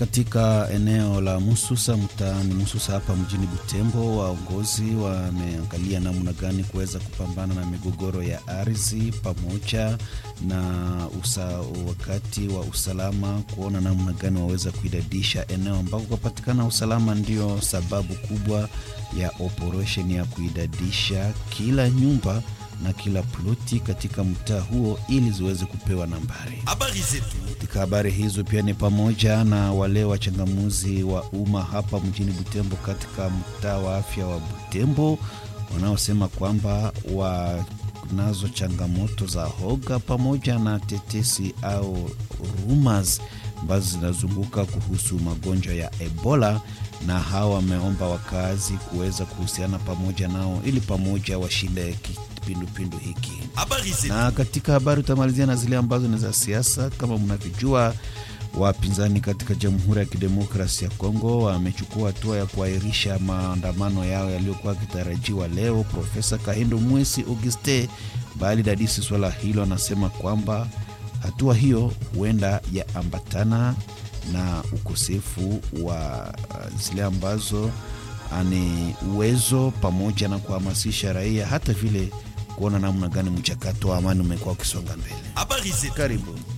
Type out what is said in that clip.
katika eneo la Mususa mtaani Mususa hapa mjini Butembo, waongozi wameangalia namna gani kuweza kupambana na migogoro ya ardhi pamoja na usa, wakati wa usalama, kuona namna gani waweza kuidadisha eneo ambako kupatikana usalama. Ndio sababu kubwa ya operation ya kuidadisha kila nyumba na kila ploti katika mtaa huo ili ziweze kupewa nambari. Habari zetu Katika habari hizo pia ni pamoja na wale wachangamuzi wa umma hapa mjini Butembo katika mtaa wa afya wa Butembo wanaosema kwamba wanazo changamoto za hoga pamoja na tetesi au rumors ambazo zinazunguka kuhusu magonjwa ya Ebola, na hawa wameomba wakazi kuweza kuhusiana pamoja nao ili pamoja washinde kipindupindu hiki. habari zetu Na katika habari utamalizia na zile ambazo ni za siasa. Kama mnavyojua, wapinzani katika Jamhuri ya Kidemokrasi ya Kongo wamechukua hatua ya kuahirisha maandamano yao yaliyokuwa yakitarajiwa leo. Profesa Kahindo Mwesi Auguste bali dadisi swala hilo, anasema kwamba hatua hiyo huenda yaambatana na ukosefu wa uh, zile ambazo ni uwezo pamoja na kuhamasisha raia hata vile kuona namna gani mchakato wa amani umekuwa ukisonga mbele. habari zetu Karibu.